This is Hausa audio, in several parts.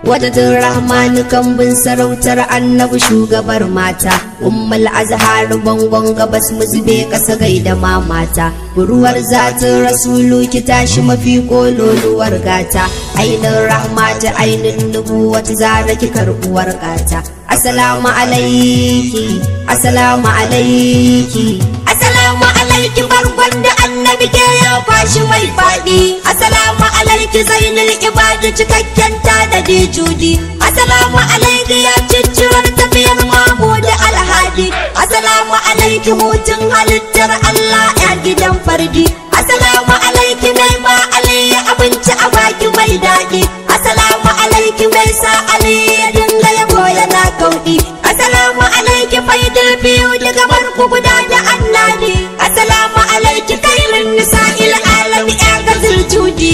Wadatin rahmanu kambin sarautar annabi shugabar mata Ummul azhar bangon gabas mu zube kasa gaida mamata Buruwar zatin rasulu ki tashi mafi kololuwar gata Ainin rahmata ainin nubuwata zara ki karbuwar gata Assalamu alaiki Assalamu alaiki Assalamu alaiki bargon da annabi ke ya kwashi mai faɗi Assalamu alaiki zainul ibadu cikakken ta da judi Assalamu alaiki ya ciccirar tafiyar mamu da alhadi Assalamu alaiki hutun halittar Allah ya gidan fardi Assalamu alaiki mai ba aliyu abinci a baki mai daɗi Assalamu alaiki mai sa aliyu ya dinga yabo yana kauɗi Assalamu alaiki faidul biyu daga barku guda da annani Assalamu alaiki kairin nisa'il alami ya gazil judi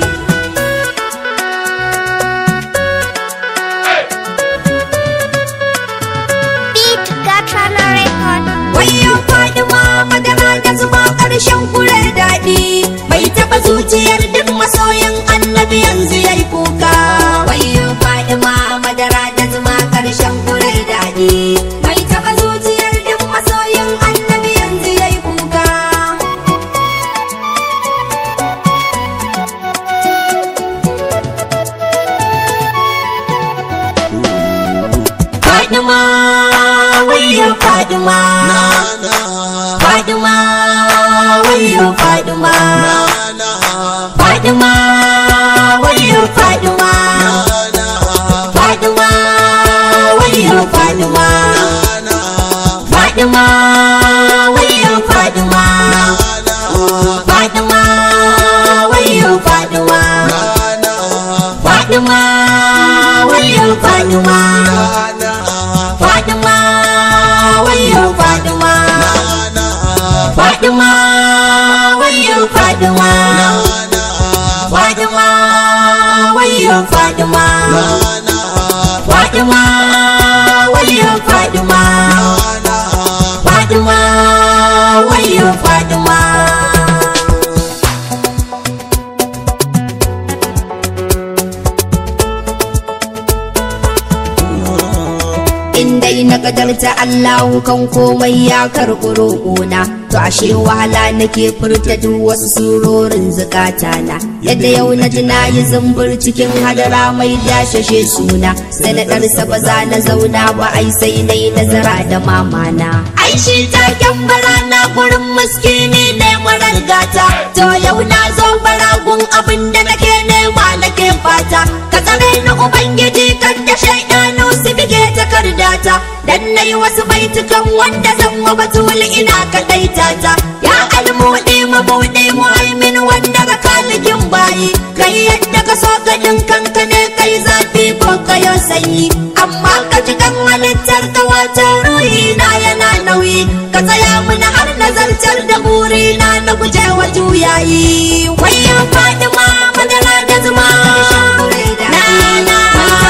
Beat Gatana Record. Wayo Fadima madara da zuba ƙarshen kure daɗi Bai taɓa zuciyar duk masoyin annabi yanzu yayi kuka Wayo Fadima madara da zuba ƙarshen kure daɗi Bai taɓa zuciyar duk masoyin annabi yanzu yayi kuka Fadima wayo Fadima Fadima wayo Fadima Fadima wayo Fadima Fadima wayo Fadima Fadima wayo Fadima Fadima wayo Fadima Fadima wayo Fadima Fadima wayo Fadima Fadima wayo Fadima Fadima wayo Fadima Fadima wayo Fadima Fadima wayo Fadima in dai na kadarta Allahu kan komai ya karɓi roƙona to ashe wahala nake furta duk wasu surorin zukatana yadda yau na ji na yi zumbur cikin hadara mai dashashe suna sanadarsa ba za na zauna ba ai sai na yi nazara da mamana ai shi taken barana gurin muskini ne marar gata to yau na zo baragun abin da nake nema nake fata ka tsare ni ubangiji kan da shaidanu su bige takardata dan nayi wasu baitukan wanda zan wa batul ina kadaita ta ya almudi mabudi muhaimin wanda ga kalikin bayi kai yadda ka so gadin kanka ne kai zafi ko kayo sanyi amma ka ji kan halittar ka wata ruhi na yana nauyi ka tsaya mana har nazartar da burina na guje wa juyayi wayo fadima madara da zuma na na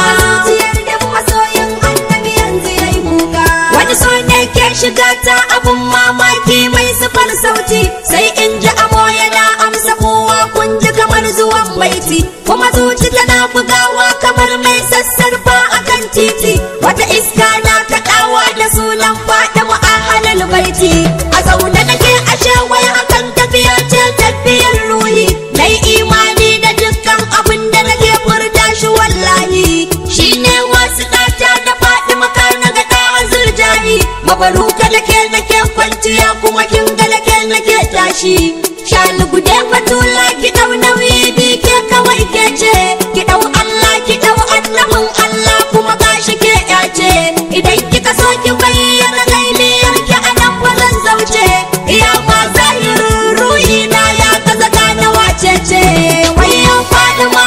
Wani so ne ke shiga ta abun mamaki mai sifar sauti sai in ji amo yana amsa kowa kun ji kamar zuwan baiti kuma zuci tana bugawa kamar mai sassarfa akan titi wata iska na kaɗawa da sunan faɗi mu'ahalal baiti a zaune nake ashe wai hakan tafiya ce tafiyar ruhi nai imani da dukkan abin da nake furta shi wallahi shine wasu ɗata da faɗi maka na ga ɗa zurjani mabaruka nake nake kwanciya kuma kin ga nake nake tashi shani gude batula ki ɗau nauyi bi ke kawai ke ce ki ɗau Allah ki ɗau annabin Allah kuma gashi ke yace idan kika so ki bayyana gailiyar ki a nan ba zan zauce iya ma zahirin ruhi na ya kaza gane wace ce wayo Fadima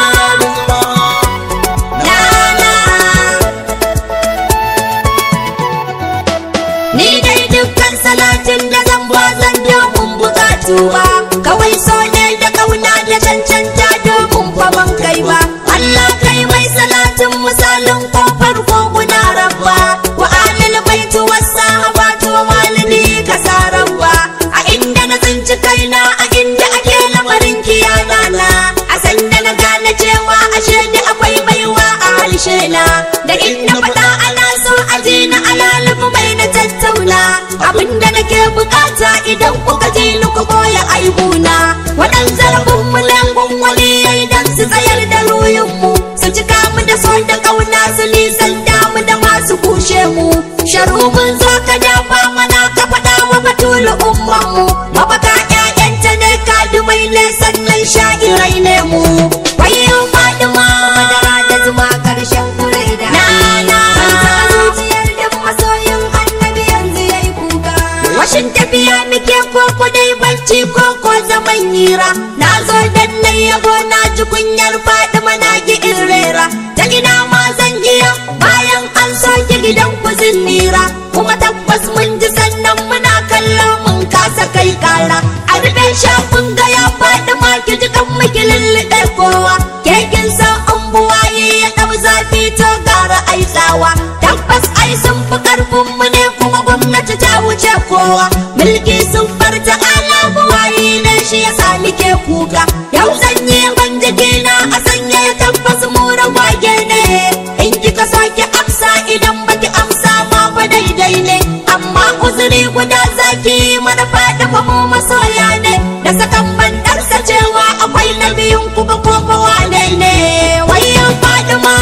Nana Ni dai dukkan salatin da zan ba zan domin bukatu ba Kawai so ne da idan kuka ji ni ku boye aibuna wadan zarafin mu langun waliyai dan su tsayar da ruhinmu su cika mu da so da kauna su nisanta mu da masu kushe mu sharu mun zo ka dafa mana ka faɗa wa batulu ummanmu mafaka ƴaƴanta ne kadumai ne sannan sha'irai ne mu wayo fadima madara da zuma karshen kurai da na zuciyar duk masoyin annabi yanzu yayi kuka washin tafiya muke koko dai bacci koko zaman hira na zo dan na yabo na ji kunyar fadima na ki in rera ta ina ma zan iya bayan an soke gidan ku nira kuma tabbas mun ji sannan muna kallon mun kasa kai kara a rufe shafin ga ya faɗi ma ki ji kan miki lulluɗe kowa kekin san an buwaye ya ɗau zafi to gara ai tsawa tabbas ai sun fi ƙarfin mu ne kuma gwamnati ta wuce kowa mulki sun farta ala buwaye ne shi ya sami ke kuka yau zan yi ban jikina a sanya ya tabbas mu ragwage ne in kika sake amsa idan baki amsa ma ba daidai ne amma uzuri guda zaki mana faɗi fa mu masoya ne da sakan bandarsa cewa akwai na biyun ku ba ko ba wane ne wayan fadima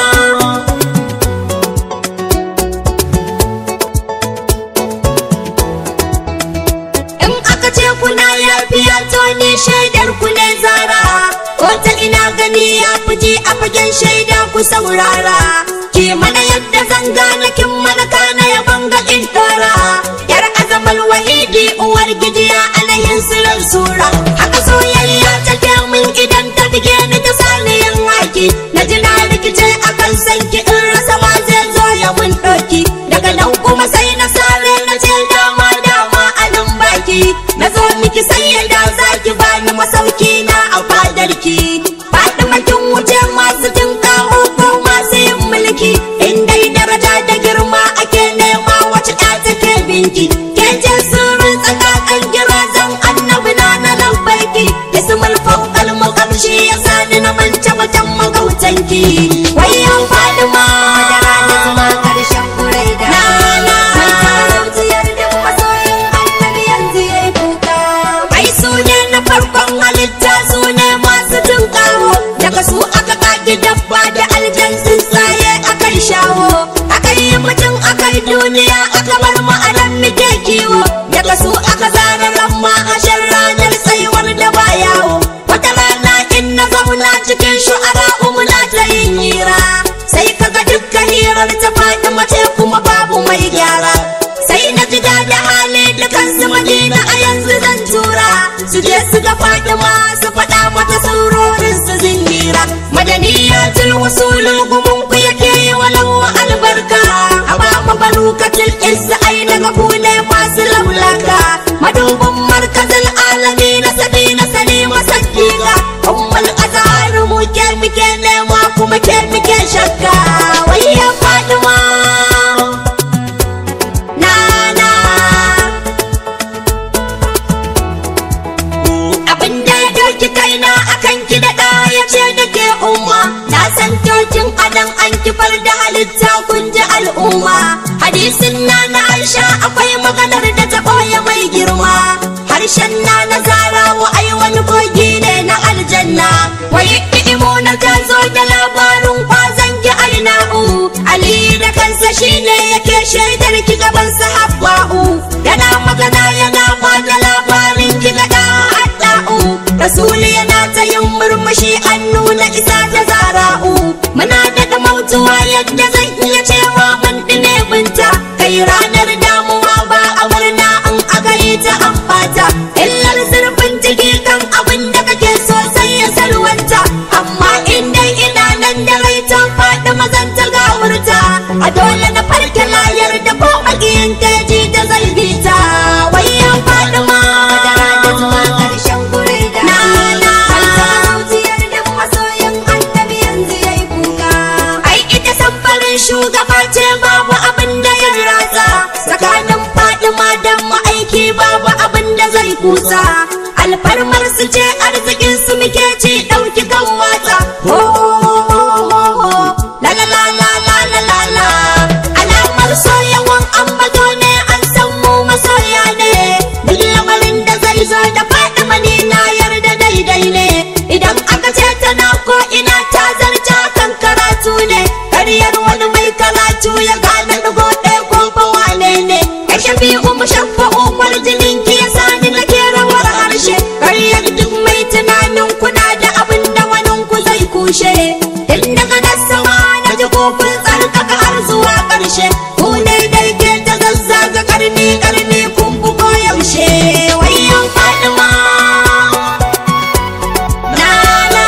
in aka ce kuna yafiya to ni shaidar ku ne zara ko ta ina gani ya fiji a fagen shaida ku saurara ki mana yadda zan gane kin mana kana ya banga in dora yar azamal wahidi uwar gidiya alayhin sirar sura haka soyayya ta min idan ta bige ni ta sani yin haki na ji na rikice akan sanki in rasa ma zai zo ya mun ɗauki daga nan kuma sai na sare na ce dama dama a nan baki na zo miki sai yadda zaki bani masauki na a fadarki faɗi makin wuce masu jin kawo ko masu yin mulki in dai daraja da girma ake nema wace ɗa take binki ke ce sirrin tsakakan girazan annabi na na lambarki ismul fawqal muqamshi ya sani na mance mutan magautanki wayan fadima madara da zuma karshen kurai da na zuciyar duk masoyin annabi yanzu yayi kuka ai su ne na farkon halitta su ne masu jin kawo daga su aka kaki dabba da aljan tsuntsaye akan shawo aka yi mutum akai duniya aka bar ma'anan muke kiwo daga su aka zara ramma a shan ranar tsayuwar da ba yawo wata rana in na zauna cikin shu'ara umuna ta yin hira sai kaga dukkan hirar ta faɗi mace kuma babu mai gyara sai na ji da hali da kansu madina a yanzu zan tura su je su ga fatima su faɗa mata saurorin su zingira madaniyatul wasulul gumun ku yake yi walau albarka a ba mu barukatul izza ai daga ku ne masu laulaka madubin markazin alami na sabi na sani masakika ummul azhar mu ke muke nema kuma ke muke shakka wayya fatima nana abin da ya doki kaina akan ki da ya ce da ke umma na san tokin adan an kifar da halitta kun ji al'umma hadisin na na aisha akwai maganar da ta ɓoye mai girma harshen na na zarawa ai wani kogi ne na aljanna wai imuna ta zo da labarin kwazon ki aina'u ali da kansa shine yake shaidar ki gaban sahabba'u yana magana yana ba da labarin ki ga da hadda'u rasuli yana ta yin murmushi an nuna isa ta zara'u muna daga mautuwa yadda zan iya cewa mun dine binta kai ranar damuwa ba a murna an agari ta an fata illar zurfin jiki kan abin da kake so sai ya salwanta amma in dai ina nan da rai ta faɗi mazan ta gawurta a dole na farke layar da ko makiyin keji da zai bi ta wayan faɗi ma madara da zuwa ƙarshen gure da na na zuciyar duk masoyin annabi yanzu yayi kuka ai ita samfarin shugaba ce babu abin da ya ratsa tsakanin fadima da ma'aiki babu abin da zai kusa alfarmar su ce arzikin su muke ci ɗauki kan watsa ho ho ho ho ho la la la la la la la la alamar soyawan ambato ne an san mu masoya ne duk ko ina ta zarta kan karatu ne karyar wani mai karatu ya gane dugo ɗaya ko fa wane ne ya shafi umu shafa umar jinin ki ya sani na ke rawar harshe karyar duk mai tunanin kuna da abin da wani ku zai kushe tun daga nasawa na ji kofin tsarkaka har zuwa ƙarshe ku ne dai ke ta zazzaga karni karni kun bugo yaushe wayan fadima Nana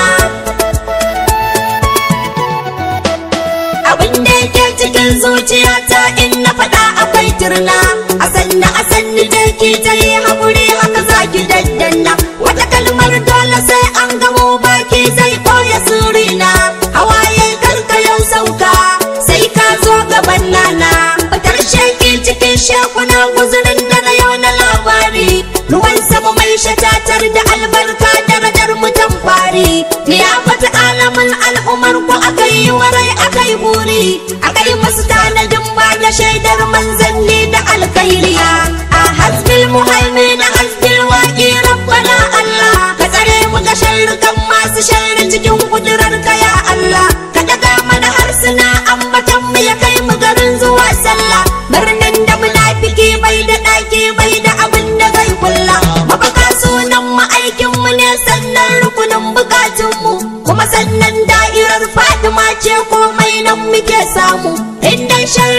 abin da yake cikin zuciyata in na faɗa akwai turna a sanna a sanni da ke ta yi haƙuri haka za ki daddanna wata kalmar dole sai an gamo baki zai ɓoye surina hawaye karka yau sauka sai ka zo gaban nana fitar sheki cikin shekuna guzurin da na yau na labari ruwan sama mai shatatar da albarka darajar mutan fari ni ya fata alamin al'umar ku akai yi warai akai buri akai masu tanadin ba da shaidar manzanni da alkhairiya a hasbil muhaimin hasbil waqi rabbana allah ka tsare mu ga sharrukan masu sharri cikin kudurar ka ya allah ka daga mana harsuna ambatan mu ya kai mu garin zuwa sallah birnin da munafiki bai da ɗaki bai da abin da zai kulla mafaka sunan mu aikin mu ne sannan rukunin bukatun mu kuma sannan da'irar fatima ce komai nan muke samu inda shan